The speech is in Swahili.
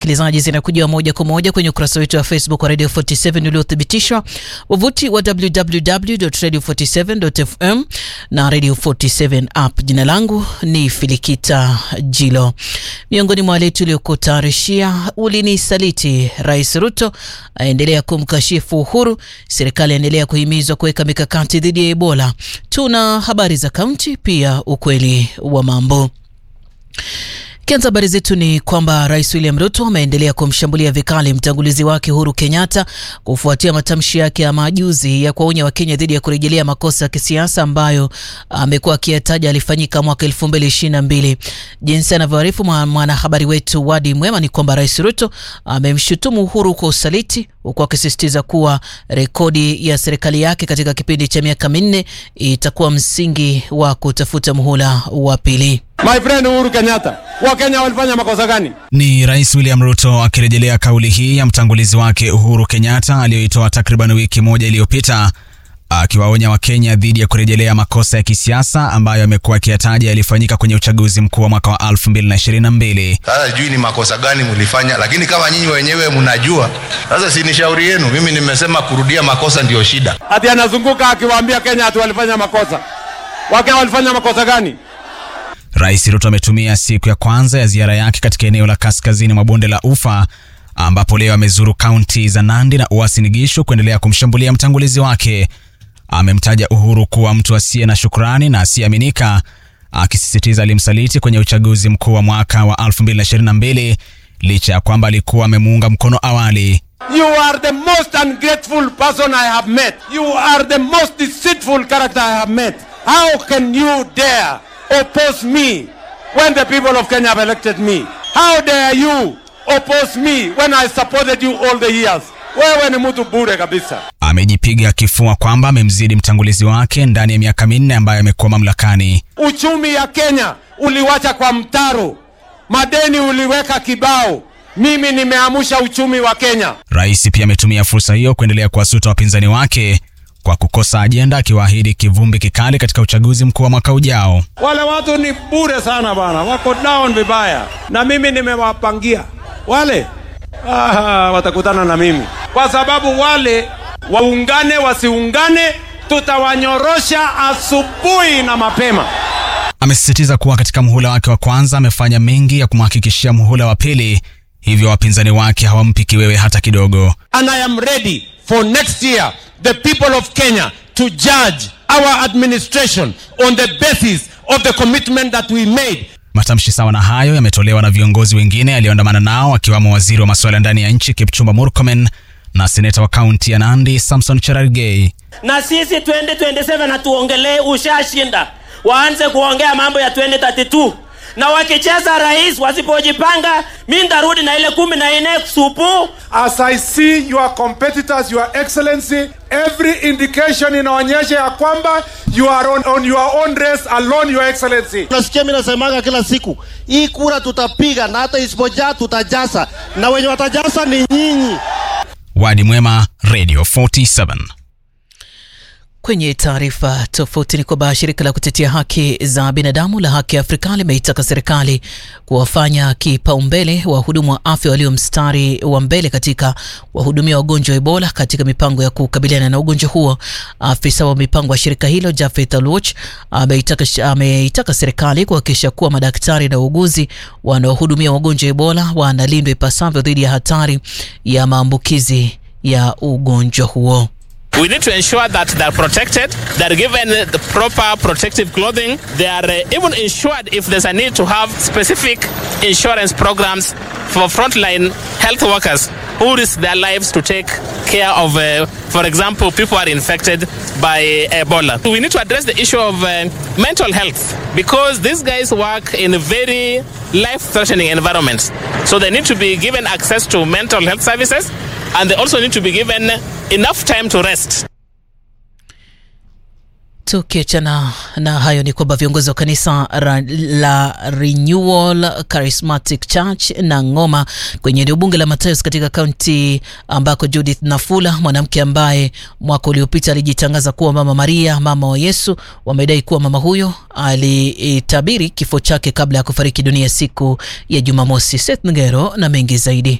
Sikilizaji, zinakuja moja kwa moja kwenye ukurasa wetu wa Facebook wa Radio 47 uliothibitishwa, wavuti wa www.radio47.fm na Radio 47 app. Jina langu ni Filikita Jilo. Miongoni mwa wale tuliokutayarishia, ulinisaliti. Rais Ruto aendelea kumkashifu Uhuru. Serikali aendelea kuhimizwa kuweka mikakati dhidi ya Ebola. Tuna habari za kaunti, pia ukweli wa mambo. Kianza habari zetu ni kwamba Rais William Ruto ameendelea kumshambulia vikali mtangulizi wake Uhuru Kenyatta kufuatia matamshi yake ya majuzi ya kuwaonya Wakenya dhidi ya kurejelea makosa ya kisiasa ambayo amekuwa akiyataja alifanyika mwaka elfu mbili ishirini na mbili. Jinsi anavyoarifu mwanahabari wetu Wadi Mwema ni kwamba Rais Ruto amemshutumu Uhuru kwa usaliti huku akisisitiza kuwa rekodi ya serikali yake katika kipindi cha miaka minne itakuwa msingi wa kutafuta muhula wa pili. My friend Uhuru Kenyatta, Wakenya walifanya makosa gani? Ni Rais William Ruto akirejelea kauli hii ya mtangulizi wake Uhuru Kenyatta aliyoitoa takriban wiki moja iliyopita akiwaonya Wakenya dhidi ya kurejelea makosa ya kisiasa ambayo amekuwa akiyataja yalifanyika kwenye uchaguzi mkuu wa mwaka wa 2022. Sasa sijui ni makosa gani mlifanya, lakini kama nyinyi wenyewe mnajua, sasa si ni shauri yenu. Mimi nimesema kurudia makosa ndiyo shida. Ati anazunguka akiwaambia Kenya ati walifanya makosa. Wakenya walifanya makosa gani? Rais Ruto ametumia siku ya kwanza ya ziara yake katika eneo la kaskazini mwa bonde la Ufa ambapo leo amezuru kaunti za Nandi na Uasin Gishu kuendelea kumshambulia mtangulizi wake. Amemtaja Uhuru kuwa mtu asiye na shukrani na asiyeaminika, akisisitiza alimsaliti kwenye uchaguzi mkuu wa mwaka wa 2022 licha ya kwamba alikuwa amemuunga mkono awali. You are the most ungrateful person I have met. You are the most deceitful character I have met. How can you dare oppose me when the people of Kenya have elected me? How dare you oppose me when I supported you all the years? Wewe ni mtu bure kabisa. Amejipiga kifua kwamba amemzidi mtangulizi wake ndani ya miaka minne ambayo amekuwa mamlakani. Uchumi ya Kenya uliwacha kwa mtaro, madeni uliweka kibao. Mimi nimeamsha uchumi wa Kenya. Rais pia ametumia fursa hiyo kuendelea kuwasuta wapinzani wake kwa kukosa ajenda, akiwaahidi kivumbi kikali katika uchaguzi mkuu wa mwaka ujao. Wale watu ni bure sana bana, wako down vibaya, na mimi nimewapangia wale ah, watakutana na mimi kwa sababu wale waungane wasiungane, tutawanyorosha asubuhi na mapema. Amesisitiza kuwa katika muhula wake wa kwanza amefanya mengi ya kumhakikishia muhula wa pili, hivyo wapinzani wake hawampi kiwewe hata kidogo. And I am ready for next year the people of Kenya to judge our administration on the basis of the commitment that we made. Matamshi sawa na hayo yametolewa na viongozi wengine aliyoandamana nao akiwamo waziri wa masuala ya ndani ya nchi Kipchumba Murkomen na seneta wa kaunti ya Nandi Samson Cherargei. na sisi 2027 hatuongelee ushashinda, waanze kuongea mambo ya 2032 na wakicheza rais, wasipojipanga, mi ndarudi na ile kumi na nne supu. As I see your competitors, your excellency, every indication inaonyesha ya kwamba you are on, on your own race alone, your excellency. Nasikia mimi nasemaga kila siku, hii kura tutapiga na hata isipojaa tutajasa, na wenye watajasa ni nyinyi. Wadi Mwema, Radio 47. Kwenye taarifa tofauti ni kwamba shirika la kutetea haki za binadamu la Haki Afrika limeitaka serikali kuwafanya kipaumbele wahudumu wa afya walio mstari wa mbele katika wahudumia wagonjwa wa Ebola katika mipango ya kukabiliana na ugonjwa huo. Afisa wa mipango wa shirika hilo Jafeth Aluoch ameitaka, ameitaka serikali kuhakikisha kuwa madaktari na wauguzi wanaohudumia wagonjwa wa Ebola wanalindwa ipasavyo dhidi ya hatari ya maambukizi ya ugonjwa huo. We need to ensure that they're protected, they're given the proper protective clothing, they are uh, even insured if there's a need to have specific insurance programs for frontline health workers who risk their lives to take care of, uh, for example, people who are infected by Ebola. We need to address the issue of uh, mental health because these guys work in a very life-threatening environments. So they need to be given access to mental health services and they also need to be given enough time to rest. Tukiachana na hayo ni kwamba viongozi wa kanisa ra, la Renewal Charismatic Church na Ngoma kwenye eneo bunge la Matayos katika kaunti ambako Judith Nafula mwanamke ambaye mwaka uliopita alijitangaza kuwa Mama Maria mama wa Yesu wamedai kuwa mama huyo alitabiri kifo chake kabla ya kufariki dunia siku ya Jumamosi. Seth Ngero na mengi zaidi.